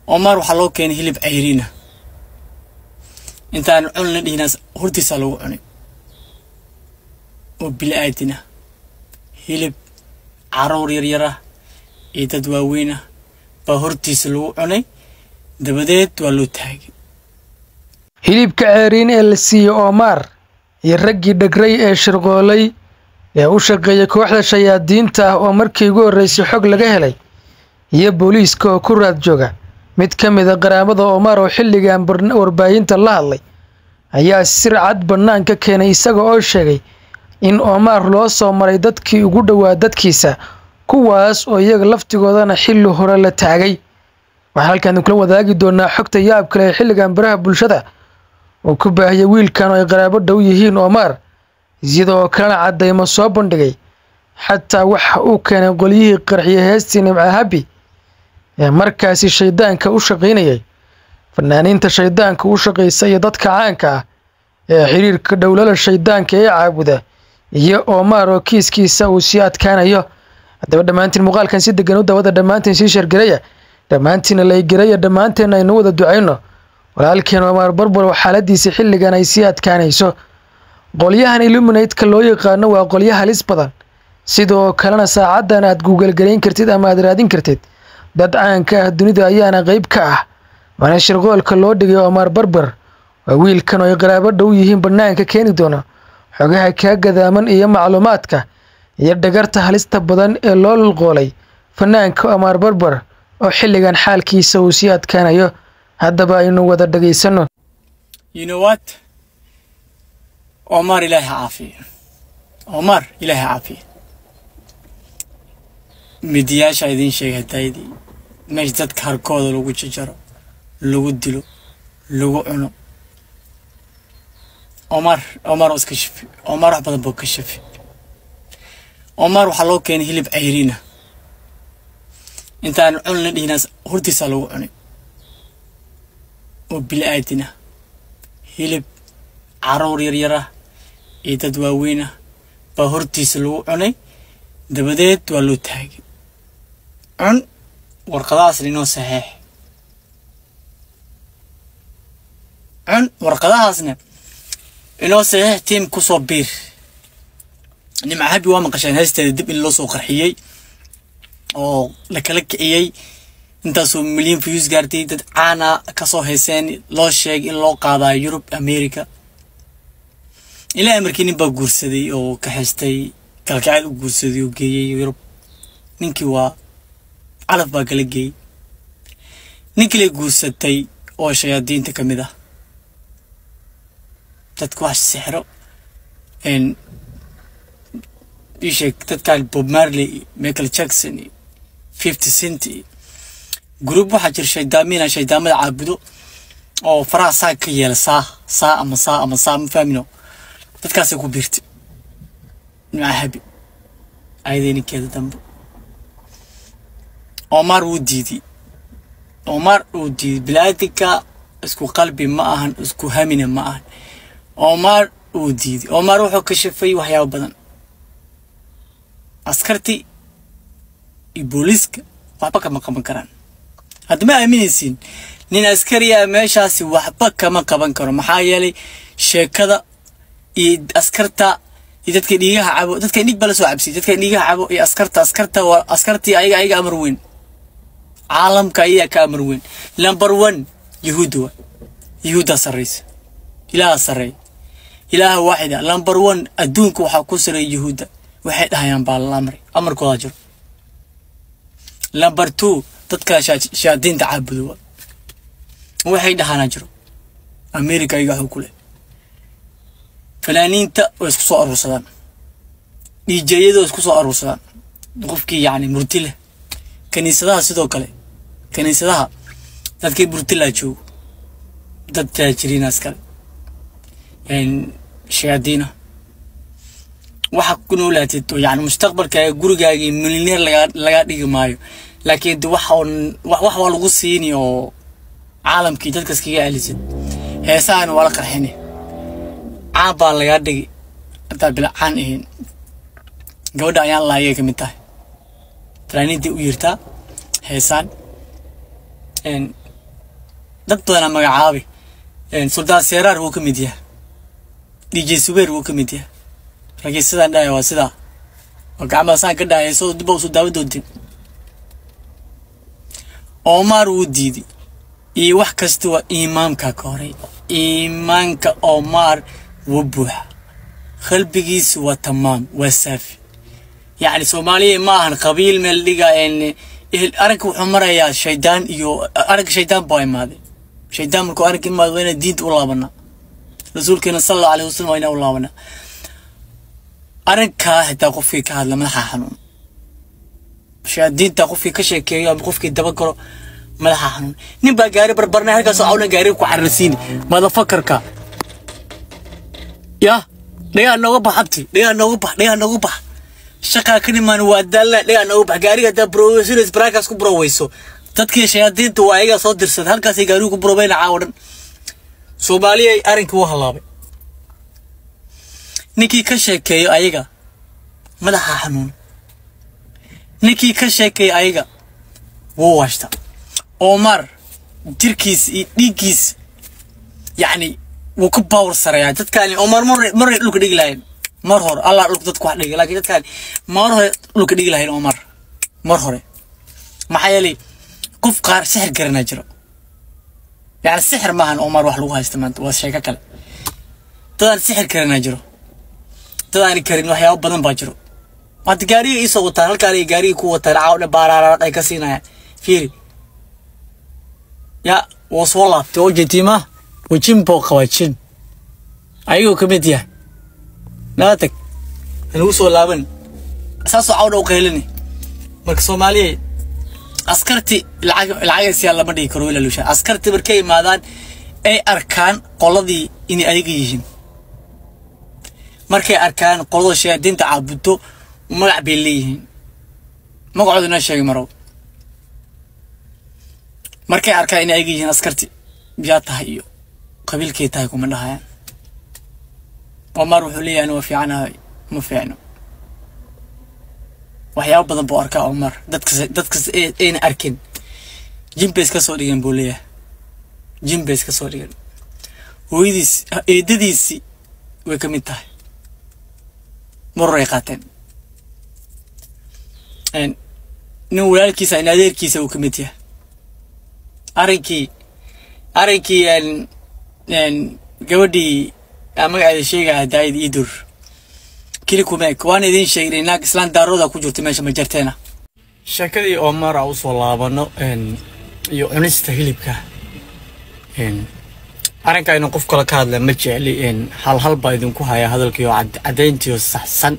omar waxaa loo keenay hilib cayriina intaan cunla dhihinaas hortiisaa lagu cunay oo bili-aadin ah hilib caruur yaryar ah iyo dad waaweyn ah baa hortiisa lagu cunay dabadeed waa loo taagay hilibka ceeriin ee la siiyey oomaar iyo raggii dhegray ee shirqoolay ee u shaqeeyay kooxda shayaadiinta ah oo markii ugu horreysay xog laga helay iyo booliiska oo ku raad jooga mid ka mid a qaraabada oomaar oo xilligan warbaahinta la hadlay ayaa sir cad bannaan ka keenay isaga oo sheegay in oomaar loo soo maray dadkii ugu dhowaa dadkiisa kuwaas oo iyaga laftigoodana xilli hore la taagay waxaan halkaan kula wadaagi doonaa xogta yaab kale ee xilligan baraha bulshada uu ku baahiyay wiilkan oo ay qaraabo dhow yihiin oomaar iyadoo kalena caddaymo soo bandhigay xataa waxa uu keenay qolyihii qarxiye heestii nimca habi ee markaasi shaydaanka u shaqaynayay fanaaniinta shaydaanka u shaqaysa iyo dadka caanka ah ee xiriirka dhowlala shaydaanka ee caabuda iyo oomaar oo kiiskiisa uu sii adkaanayo haddaba dhammaantiin muuqaalkan si degan u dawada dhammaantiin sii shargaraya dhammaantiina laygaraya dhammaanteen aynu wada ducayno walaalkeen oomaar barbar oo xaaladiisa xilligan ay sii adkaanayso qolyahan illuminatka loo yaqaano waa qolyo halis badan sidoo kalena saacaddan aad guugalgarayn kartid ama aad raadin kartid dad caanka ah dunida ayaana qeyb ka ah waana shirqoolka loo dhigay oomaar barbar waa wiilkan oo ay qaraabo dhow yihiin bannaanka keeni doono xogaha kaa gadaaman iyo macluumaadka iyo dhagarta halista badan ee loo lulqoolay fanaanka oomaar barbar oo xilligan xaalkiisa uu sii adkaanayo haddaba aynu wada dhagaysano you know what omar ilaahi caafiye omar ilaahi caafiye midiyaasha idiin sheegay hadaydii meesha dadka harkooda lagu jajaro lagu dilo lagu cuno omar omar oo iska shafi omar wax badan buu ka shafi omar waxaa loo keenay hilib cayriina intaan cunla dhihinaas hortiisaa lagu cunay oo bili-aadin ah hilib caruur yaryar ah iyo dad waaweyn ah baa hortiisa lagu cunay dabadeed waa loo taagay cun warqadahaasna inoo saxeex cun warqadahaasna inoo saxeex tiim kusoo biir nimca habi waa maqasheen heesteeda dib in loo soo qarxiyey oo la kala kiciyey intaasoo milyan views gaartay dad caana kasoo hayseen loo sheegay in loo qaadayo yurub america ilaa amarkii nin baa guursaday oo ka xestay kalkacayl u guursaday oo geeyey yurub ninkii waa calaf baa kala geeyey nin kale guursatay oo shayaadiinta ka mid ah dadka wax sixro isheeg dadkan bob marley iyo michael jackson iyo fifty cent iyo gruub waxaa jira shaydaamiina shaydaamada caabudo oo faraha saa ka yeela saa saa ama saa ama saa ma fahmino dadkaasay ku biirtay nimca habi ayadee ninkeeda dambe omar wuu diiday omar wuu diiday bilaadanka isku qalbi ma ahan isku hamina ma ahan omar wuu diiday omar wuxuu ka shafay waxyaabo badan askartii iyo booliiska waxba kama qaban karaan hadda ma aaminaysiin nin askariya meeshaasi waxba kama qaban karo maxaa yeelay sheekada iyo askarta iyo dadka dhiigaha cabo dadka dhig bala soo cabsiyay dadka dhiigaha cabo iyo askarta askarta waa askartii ayaga ayaga amar weyn caalamka ayaga ka amar weyn number one yahuudda waa yahuuddaa sarraysa ilaaha sarreeya ilaaha waaxida number one adduunka waxaa ku sarreeya yahuudda waxay dhahayaan baa la amray amarkoodaa jiro number two dadka shayaadiinta caabudo waa waxay dhahaana jiro america ayaga waxuu ku leh fanaaniinta way isku soo aruursadaan dhiijeyada way isku soo aruursadaan qofkii yacni murti leh kaniisadaha sidoo kale kaniisadaha dadkii murtilaa joogo dad taajiriinaas kale shayaadiina waxa ku noolaatid oo yani mustaqbalkaaga gurigaagii milyaneer lagaa lagaa dhigi maayo laakiin de wax on wax wax waa lagu siini oo caalamkii dadka iskaga celisid heesahana waa la qarxini caan baa lagaa dhigi hadaa bila caan ahayn gabadha ayaan laayay ka mid tahay fanaaniintii u yirtaa heesaan dad badanaa magacaabay suldaan seeraar wuu ka mid yahay dj subeer wuu ka mid yahay raggii sidaan dhahaya waa sidaa oo gacmaha saan ka dhahaya soo dib usu daawan doontin omar wuu diiday iyo wax kasta waa imaamka ka horay iimaanka omar wuu buuxa qalbigiisu waa tamaam waa saafi yacni soomaaliya ma ahan qabiil meel dhiga arrinka wuxuu marayaa shaydaan iyo arrinka shaydaan baa imaaday shaydaan markuu arrinka imaado waa inaan diinta u laabanaa rasuulkeena sala allahu alayhi wasalam waa inaan u laabanaa arrinkaa xitaa qofkii ka hadla madaxa xanuun diinta qofkii ka sheekeeyo ama qofkii daba galo madaxa xanuun nin baa gaari barbarnay halkaasoo cawna gaari ku cararsiini madafakarka ya dhagaa nooga bax abti dhagaa nooga bax dhagaa nooga bax shaqaa ka dhimaan waa daalla dhagaa nooga bax gaariga haddaa browesinays baraakaas ku buroweyso dadkii shayaadiinta waa ayagaa soo dirsaday halkaasay gaarigu ku buroweyna caawa dhan soomaaliya arrinkii wuu halaabay ninkii ka sheekeeyo ayaga madaxa xanuun ninkii ka sheekeeyo ayaga wuu washta omar jirkiis iyo dhiiggiis yacni wuu ka baawar sareeyaa dadkaani omar mar maray dhulka dhigi lahayn mar hore allah dhulka dadku wax dhigi laakiin dadkaani mar hore dhulka dhigi lahayn omar mar hore maxaa yeelay qof qaar sixir garanaa jiro yacni sixir maahan omar wax lagu haysta maanta waa sheeko kale dadaan sixir garanaa jiro dadaani karin waxyaabo badan baa jiro hadda gaariga iisoo wataan halkaan ay gaariga ku wataan caawdhe baaraaraq ay ka siinayaan fiiri ya wuu soo laabtay oo jetiima wajin buu qabaa jin ayagoo ka mid yahay nala tag hanagu soo laaban saasoo cawdha u qaylini marka soomaaliya askarti lacag lacagaysiyaa lama dhigi karo ilaalusha askarti markay imaadaan ay arkaan qoladii inay ayaga yihiin markay arkaan qolada shayaadiinta caabudto magac bay leeyihiin magacooda inoo sheegi marow markay arkaan inay ayaga yihiin askarti yaa tahay iyo qabiilkay tahay kuma dhahayaan omar wuxuu leeyahay ani waa fiicanahay ma fiicno waxyaabo badan buu arkaa omar dadkas dadkas ayna arkin jimbays ka soo dhigan buu leeyahay jimbays ka soo dhigan hooyadiis eedadiisi way ka mid tahay maroray qaateen nin walaalkiisa in adeerkiisa uu ka mid yahay arrinkii arrinkii gabadhii magaceeda sheegaya daayid iidur kili kumeeg waan idiin sheegnay naag islaan daarooda ku jirta meesha ma jarteena sheekadii omar a usoo laabano iyo cunista hilibka arrinka inuu qof kale ka hadla ma jecli hal hal baa idinku haya hadalkiioo caddayntiio saxsan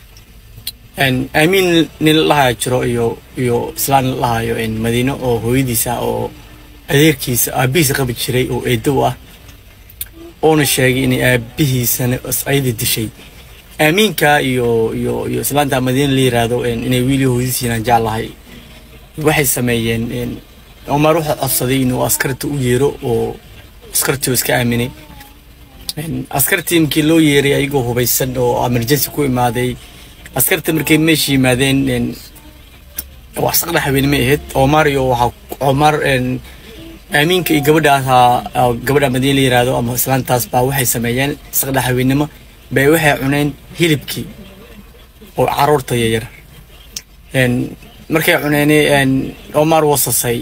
aamiin nin lahaya jiro iyo iyo islaan lahayo madiino oo hooyadiisa oo adeerkiisa aabihiisa qabi jiray oo eedow ah oona sheegay inay aabihiisana ayada dishay aamiinka iyo iyo iyo islaanta madiina la yiraahdo inay wiili hooyadiisiinaan jeclahay waxay sameeyeen omar wuxuu codsaday inuu askarta u yeero oo askartii iska aaminay askartii markii loo yeeray ayagoo hubaysan oo emergency ku imaaday askarta markay meesha yimaadeen wax saqdha haweenimo ahayd omar iyo waxaa omar aamiinka iyo gabadha ahaa gabadha madiina la yiraahdo ama islaantaas baa waxay sameeyeen saqdha haweenimo bay waxay cuneen hilibkii oo caruurta yaryar markay cuneen omar wasasay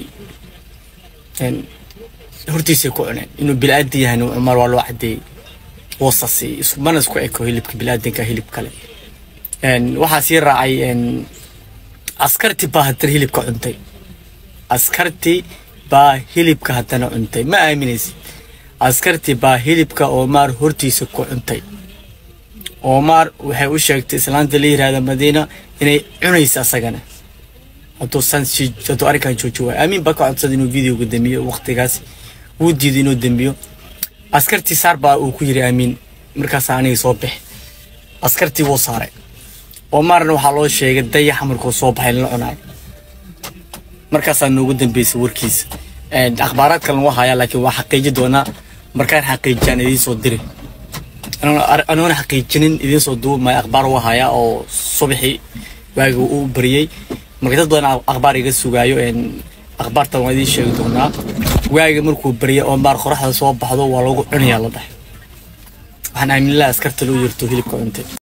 hortiisay ku cuneen inuu bilaadan yahay cumar waa loo cadeeyey wasasi mana isku eko hilibka bilaadanka hilib kale waxaa sii raacay askarti baa haddana hilibka cuntay askarti baa hilibka haddana cuntay ma aaminaysid askarti baa hilibka omar hortiisa ku cuntay omar waxay u sheegtay islaanta la yirahda madiina inay cunaysa asagana hadduu san hadduu arrinkan jooji waayo aamin baa ka codsaday inuu videoga damiyo waqtigaas wuu diiday inuu dambiyo askartii saar baa uu ku yiri aamin markaasaa aniga soo bix askartii wuu saaray omarna waxaa loo sheegay dayaxa markuu soo baxay lala cunaay markaasaa noogu dambeysay warkiisa akhbaaraad kalena waa hayaa laakiin waa xaqiiji doonaa markaan xaqiijiyaan idiin soo diri anoona xaqiijinin idiin soo duubi maayo akhbaar waa hayaa oo subaxii waagi uu bariyey marka dad badan akhbaar iga sugaayo akhbaartan waa idiin sheegi doonaa waaga markuu barya oo maar qoraxda soo baxdo waa lagu cunayaa la dhahay waxaan aaminlaha askarta loo yerto hilibka cuntay